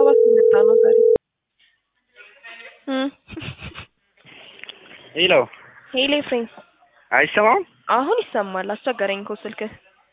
ሰባት የመጣ ነው ዛሬ። ሄሎ ሄሎ ኤፍሬም፣ አይሰማም? አሁን ይሰማል። አስቸገረኝ እኮ ስልክህ።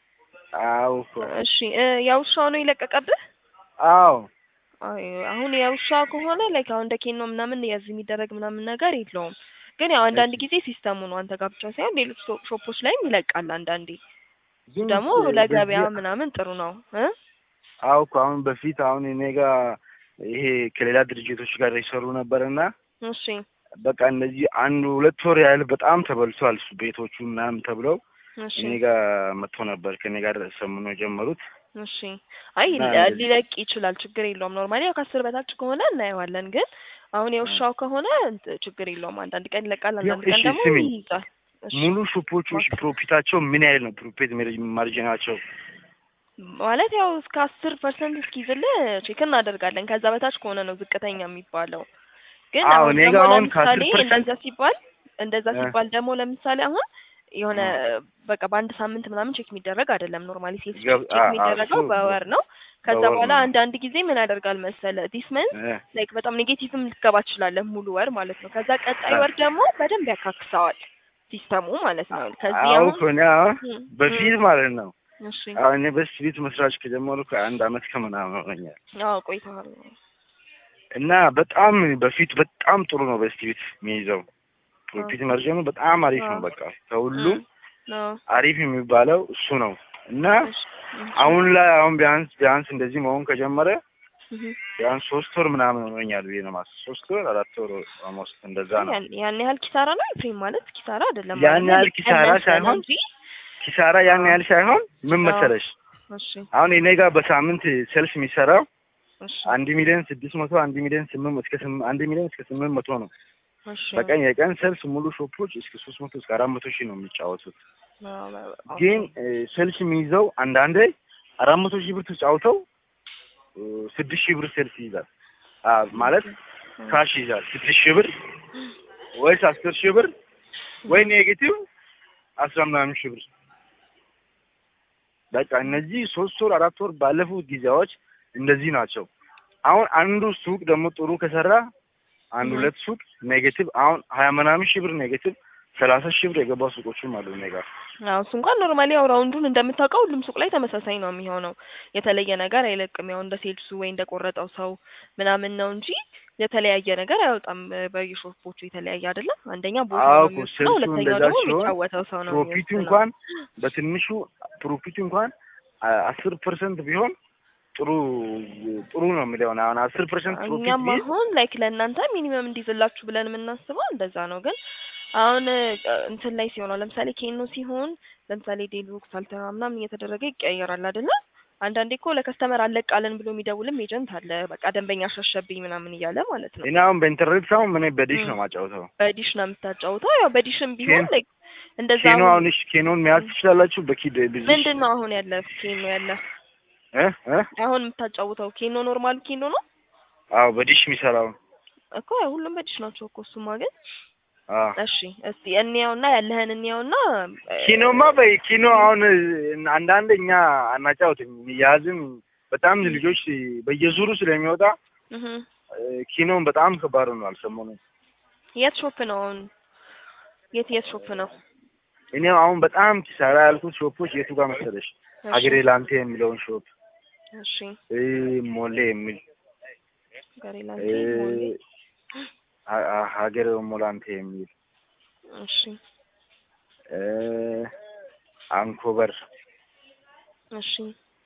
አዎ እኮ እሺ እ የውሻው ነው የለቀቀብህ? አዎ አይ አሁን የውሻ ከሆነ ላይክ አሁን እንደ ኬኖ ምናምን የዚህ የሚደረግ ምናምን ነገር የለውም። ግን ያው አንዳንድ ጊዜ ሲስተሙ ነው አንተ ጋር ብቻ ሳይሆን ሌሎች ሾ- ሾፖች ላይም ይለቃል አንዳንዴ። ግን ደግሞ በዚህ- ለገበያ ምናምን ጥሩ ነው እ አዎ እኮ አሁን በፊት አሁን እኔ ጋር ይሄ ከሌላ ድርጅቶች ጋር የሰሩ ነበርና እሺ በቃ እነዚህ አንድ ሁለት ወር ያህል በጣም ተበልቷል እሱ ቤቶቹ ምናምን ተብለው እሺ እኔ ጋር መጥቶ ነበር ከኔ ጋር ሰምኖ የጀመሩት እሺ አይ እና ሊ- እንደዚህ- ሊለቅ ይችላል፣ ችግር የለውም። ኖርማሊ ያው ከአስር በታች ከሆነ እናየዋለን። ግን አሁን የውሻው ከሆነ እንት- ችግር የለውም። አንዳንድ ቀን ይለቃል፣ አንዳንድ ቀን እሺ፣ ደግሞ ስሚኝ። ይይዛል። እሺ ሙሉ ሾፖቹ ፕሮፊታቸው ምን ያህል ነው? ፕሮፊት ማርጂናቸው ማለት ያው እስከ አስር ፐርሰንት እስኪይዝልህ ቼክ እናደርጋለን። ከዛ በታች ከሆነ ነው ዝቅተኛ የሚባለው። ግን አዎ፣ አሁን እኔ ደግሞ ጋር አሁን ለምሳሌ ከ10% እንደዛ ሲባል እንደዛ እ። ሲባል ደግሞ ለምሳሌ አሁን የሆነ በቃ በአንድ ሳምንት ምናምን ቼክ የሚደረግ አይደለም። ኖርማሊ ሴት ገብ- ቼክ አ- አ- የሚደረገው እሱ በወር ነው። ከዛ በወር በኋላ ነው። አንዳንድ ጊዜ ምን ያደርጋል መሰለ ዲስ መንት እ፣ ላይክ በጣም ኔጌቲቭም ልትገባ ትችላለህ ሙሉ ወር ማለት ነው። ከዛ ቀጣይ አ- ወር ደግሞ በደንብ ያካክሰዋል ሲስተሙ ማለት ነው። ከዚህ አዎ አሁን እኮ እኔ አሁን እ፣ በፊት ማለት ነው እሺ አሁን እኔ በስሪት መስራች ከጀመሩ ከአንድ አመት ከምናምን ሆነኛል አዎ ቆይተዋል። እና በጣም በፊት በጣም ጥሩ ነው በስቲቪት የሚይዘው ፕሮፊት መርጀኑ በጣም አሪፍ ነው። አዎ። በቃ ከሁሉም አዎ አሪፍ የሚባለው እሱ ነው እና እሺ፣ እሺ። አሁን ላይ አሁን ቢያንስ ቢያንስ እንደዚህ መሆን ከጀመረ እህ። ቢያንስ ሶስት ወር ምናምን ሆኖኛል ብዬ ነው የማስበው። ሶስት ወር አራት ወር ኦልሞስት እንደዛ ነው። ያን ያን ያህል ኪሳራ ነው ኤፍሬም ማለት ኪሳራ አይደለም ያን ማለት ነው። ያህል ኪሳራ ቀነሰ ነው ሳይሆን እንጂ ኪሳራ ያን ያህል ሳይሆን ምን አዎ። መሰለሽ እሺ አሁን እኔ ጋር በሳምንት ሴልስ የሚሰራው እሺ አንድ ሚሊዮን ስድስት መቶ አንድ ሚሊዮን ስምንት እስከ ስም- አንድ ሚሊዮን እስከ ስምንት መቶ ነው እሺ በቀን የቀን ሴልስ ሙሉ ሾፖች እስከ ሶስት መቶ እስከ አራት መቶ ሺህ ነው የሚጫወቱት። አዎ፣ አዎ። ግን ሴልስ የሚይዘው አንዳንዴ አራት መቶ ሺህ ብር ተጫውተው እ፣ ስድስት ሺህ ብር ሴልስ ይይዛል። አ ማለት ካሽ ይይዛል ስድስት ሺህ ብር ወይስ አስር ሺህ ብር ወይ ኔጌቲቭ አስራ ምናምን ሺህ ብር። በቃ እነዚህ ሶስት ወር አራት ወር ባለፉት ጊዜያዎች እንደዚህ ናቸው። አሁን አንዱ ሱቅ ደግሞ ጥሩ ከሰራ አንድ Mhm. ሁለት ሱቅ ኔጌቲቭ አሁን ሀያ ምናምን ሺህ ብር ኔጌቲቭ ሰላሳ ሺህ ብር የገባ ሱቆችም አሉ እኔ ጋር። አዎ እሱ እንኳን ኖርማሊ ያው ራውንዱን እንደምታውቀው ሁሉም ሱቅ ላይ ተመሳሳይ ነው የሚሆነው። የተለየ ነገር አይለቅም። ያው እንደ ሴልሱ ወይ እንደ ቆረጠው ሰው ምናምን ነው እንጂ የተለያየ ነገር አይወጣም። በየሾፖቹ የተለያየ አይደለም። አንደኛ ቦታ አዎ ነው እኮ የሚወስነው፣ ሴልሱ ሁለተኛው እንደዛ ደግሞ ሲሆን የሚጫወተው ሰው ነው ፕሮፊቱ የሚወስነው። እንኳን በትንሹ ፕሮፊቱ እንኳን አስር ፐርሰንት ቢሆን ጥሩ ጥሩ ነው የሚለውን አሁን አስር ፐርሰንት ፕሮፊት እኛም ቢይዝ አሁን ላይክ ለእናንተ ሚኒመም እንዲዝላችሁ ብለን የምናስበው እንደዛ ነው። ግን አሁን እ፣ እንትን ላይ ሲሆን ለምሳሌ ኬኖ ሲሆን ለምሳሌ ዴሉክስ አልተራ ምናምን እየተደረገ ይቀያየራል አይደለ? አንዳንዴ እኮ ለከስተመር አለቃለን ብሎ የሚደውልም ኤጀንት አለ። በቃ ደንበኛ ሸሸብኝ ምናምን እያለ ማለት ነው። እኔ አሁን በኢንተርኔት ሳይሆን ምን በዲሽ ም። ነው ማጫወተው። በዲሽ ነው የምታጫውተው። ያው በዲሽም ቢሆን ኬን- ላይክ እንደዛ ኬኖ አሁን አሁን እሺ ኬኖን መያዝ ትችላላችሁ በኪድ ብዙ ምንድን ነው አሁን ያለ ኬኖ ያለ እ እ አሁን የምታጫውተው ኬኖ ኖርማሉ ኬኖ ነው አዎ በዲሽ የሚሰራው እኮ ያው ሁሉም በዲሽ ናቸው እኮ እሱማ ግን አዎ እሺ እስቲ እንያውና ያለህን እንያውና እ፣ ኪኖማ በይ ኪኖ አሁን አንዳንድ እኛ አናጫውትም ያዝም በጣም ልጆች በየዙሩ ስለሚወጣ እህ እ፣ ኪኖን በጣም ከባድ ነው አልሰሞኑም የት ሾፕ ነው አሁን? የት የት ሾፕ ነው? እኔ አሁን በጣም ኪሳራ ያልኩት ሾፖች የቱ ጋር መሰለሽ እሺ፣ ሀገሬ ላንቴ የሚለውን ሾፕ እሺ እ፣ ሞሌ የሚል ጋሪላንቴ እ፣ ሞሌ ሀ- ሀ- ሀገሬ ሞላንቴ የሚል እሺ እ፣ አንኮበር እሺ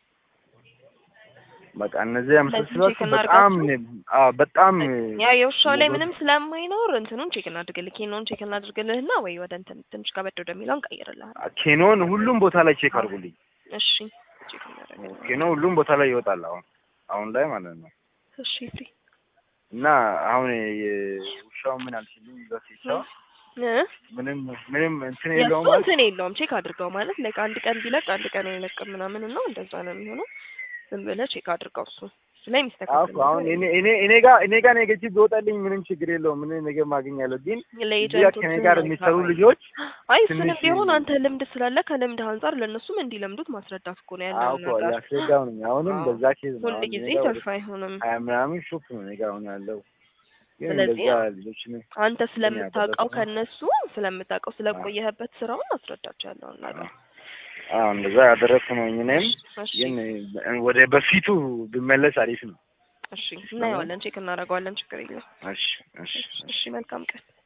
በቃ እነዚህ የመሳሰሏቸው ቼክ በጣም አዎ በጣም ያ የውሻው ላይ ሞገስ- ምንም ስለማይኖር እንትኑን ቼክ እናድርግልህ ኬኖን ቼክ እናድርግልህና ወይ ወደ እንትን ትንሽ ከበድ ወደሚለው እንቀይርልሃል። ኬኖን ሁሉም ቦታ ላይ ቼክ አድርጉልኝ። እሺ ቼክ እናደርግልህ። ኬኖ ሁሉም ቦታ ላይ ይወጣል አሁን አሁን ላይ ማለት ነው። እሺ ፍሪ እና አሁን የውሻው ምን አልችልም በፊቻው እ ምንም ምንም እንትን የእሱ የለውም ማለት እንትን የለውም ቼክ አድርገው ማለት ላይክ አንድ ቀን ቢለቅ አንድ ቀን አይለቅም ምናምን ነው እንደዛ ነው የሚሆነው። ዝም ብለህ ቼክ አድርገው እሱ ላይ አዎ የሚስተካከል እኮ አሁን እኔ እኔ እኔ ጋር እኔ ጋር ኔጌቲቭ ቢወጣልኝ ምንም ችግር የለውም። ምን ነገር ማግኛለሁ። ግን እዚህ ጋር ለኤጀንቶች ከኔ ጋር የሚሰሩ ልጆች አይ እሱንም ትንሽ ቢሆን አንተ ልምድ ስላለ ከልምድ አንጻር ለእነሱም እንዲለምዱት ማስረዳት እኮ ነው አዎ ያለው እኮ ነገር። ያስረዳው ነኝ። አሁንም አዎ። በዛ ኬዝ ነው ሁል አሁን ጊዜ እኔ ጋር ወደ ትርፍ አይሆንም። ሀያ ምናምን ሾፕ ነው እኔ ጋር አሁን ያለው። ግን ስለዚህ እንደዛ ልጆች ነው አንተ ስለምታውቀው ያደረኩት ነው። ከነሱ ስለምታውቀው ስለቆየህበት ስራውን አስረዳቸው ያለውን ነገር። አዎ እንደዛ ያደረግኩ ነው። እኔም እሺ ግን ወደ በፊቱ ብመለስ አሪፍ ነው። እሺ እናየዋለን፣ ቼክ እናደርገዋለን። ችግር የለም። እሺ እሺ እሺ መልካም ቀን።